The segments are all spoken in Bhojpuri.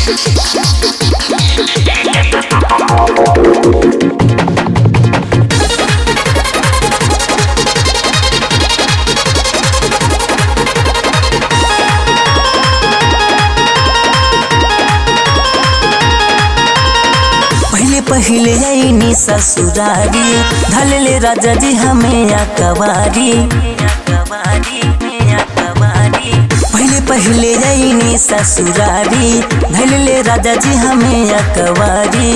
पहले पहले आईनी ससुरारी धलले राजा जी हमें अकबारी पहले पहले आईनी ससुरारी धलले राजा जी हमें अकबारी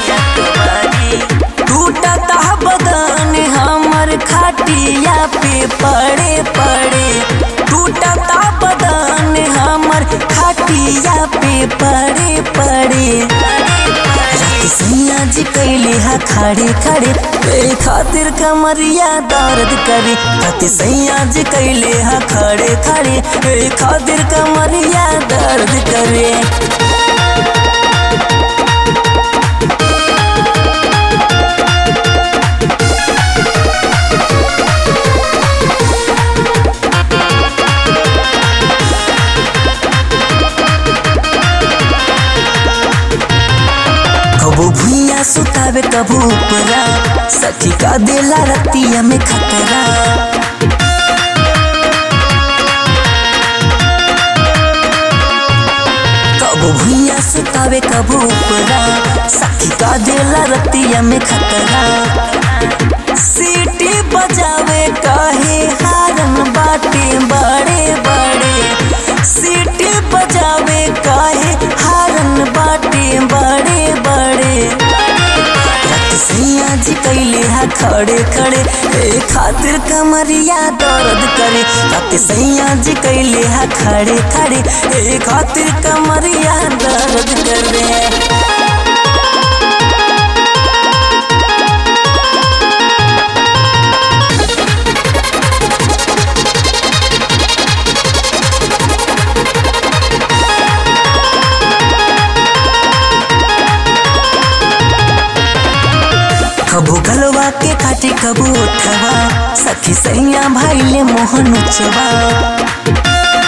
टूटता बदन हमर खाटिया पे पड़े पड़े टूटता बदन हमर खाटिया पे पड़े पड़े सैया जी कैले हा खड़े खड़े ए खातिर कमरिया दर्द करे कति सैया जी कैले हा खड़े खड़े ए खातिर कमरिया दर्द करे कबू भुइया सुतावे कबू ऊपरा सखी का देला रतिया में खतरा कबू भुइया सुतावे कबू ऊपरा सखी का देला रतिया में खतरा सीटी बजावे काहे हारन बाटे बड़े बड़े सीटी बजावे काहे हारन बाटे बड़े बड़े रत सैया जी कैले हा खड़े खड़े ए खातिर कमरिया दर्द करे रत सैया जी कैले हा खड़े खड़े ए खातिर कमरिया दर्द करे कबू गलवा के काटे कबू उठवा सखी सैया भाईले मोहन उचवा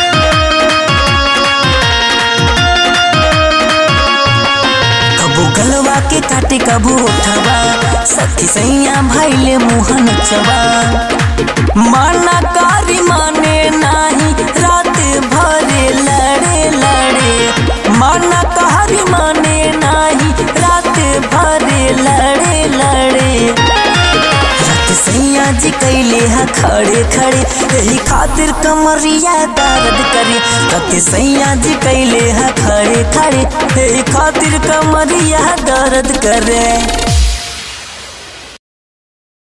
कबू गलवा के काटे कबू उठवा सखी सैया भाईले मोहन उचवा माना कारी माने नाही रात भरे लड़े लड़े माना कारी माने नाही रात भरे लड़े लड़े रत सैया जी कैले हा खड़े खड़े यही खातिर कमरिया दर्द करे रत सैया जी कैले हा खड़े खड़े यही खातिर कमरिया दर्द करे